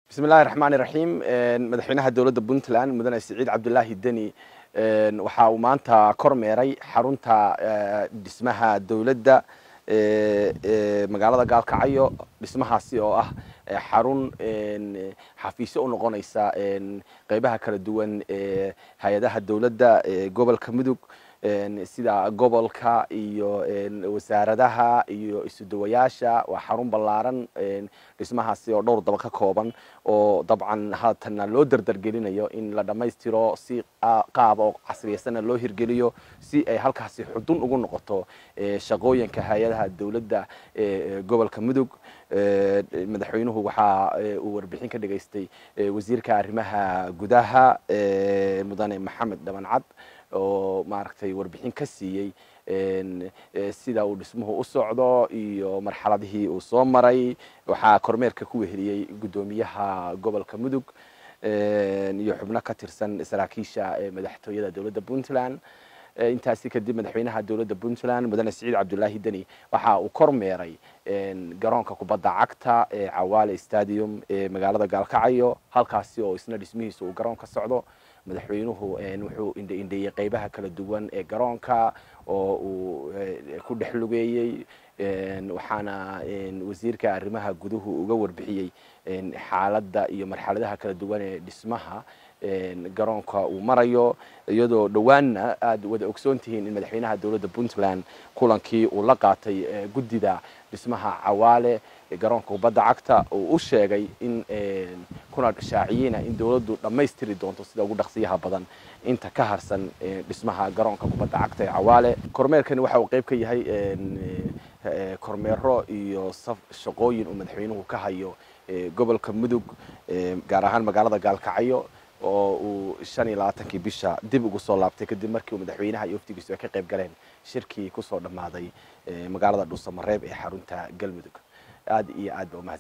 bismi illahi raxmaan iraxiim madaxweynaha dowladda puntland mudane siciid cabdulaahi deni waxa uu maanta kormeeray xarunta dhismaha dowladda magaalada gaalkacyo dhismahaasi oo ah xarun xafiisyo u noqonaysa qeybaha kala duwan ee hay-adaha dowladda gobolka mudug sida gobolka iyo wasaaradaha iyo isudawayaasha waa xarun ballaaran dhismahaasi oo dhowr daba ka kooban oo dabcan haatana loo dardargelinayo in la dhammaystiro si qaab oo casriyaysana loo hirgeliyo si ay halkaasi xudun ugu noqoto shaqooyinka hay-adaha dowladda gobolka mudug madaxweynuhu waxa uu warbixin ka dhageystay wasiirka arrimaha gudaha mudane maxamed dhabancad oo maaragtay warbixin ka siiyey sida uu dhismuhu u socdo iyo marxaladihii uu soo maray waxaa kormeerka ku weheliyey guddoomiyaha gobolka mudug iyo xubno ka tirsan saraakiisha madaxtooyada dowladda puntland intaasi kadib madaxweynaha dowladda puntland mudane siciid cabdulaahi deni waxa uu kormeeray garoonka kubadda cagta ee cawaale stadium ee magaalada gaalkacyo halkaasi oo isna dhismihiisa uu garoon ka socdo madaxweynuhu wuxuu indheindheeyey qeybaha kala duwan ee garoonka oo uu ku dhex lugeeyey waxaana wasiirka arrimaha guduhu uga warbixiyey xaaladda iyo marxaladaha kala duwan ee dhismaha garoonka uu marayo iyadoo dhowaanna aada wada ogsoon tihiin in madaxweynaha dowladda puntland kulankii uu la qaatay guddida dhismaha cawaale garoonka kubadda cagta uu u sheegay in kuna shaaciyeyna in dowladdu dhammaystiri doonto sida ugu dhaqsiyaha badan inta ka harsan dhismaha garoonka kubadda cagta ee cawaale kormeerkani waxa uu qeyb ka yahay kormeero iyo shaqooyin uu madaxweynuhu ka hayo gobolka mudug gaar ahaan magaalada gaalkacyo oo uu shan iyo labaatankii bisha dib ugu soo laabtay kadib markii uu madaxweynaha iyo waftigiisu ay ka qayb galeen shirkii kusoo dhammaaday magaalada dhuusamareeb ee xarunta galmudug aad iyo aad ba umahad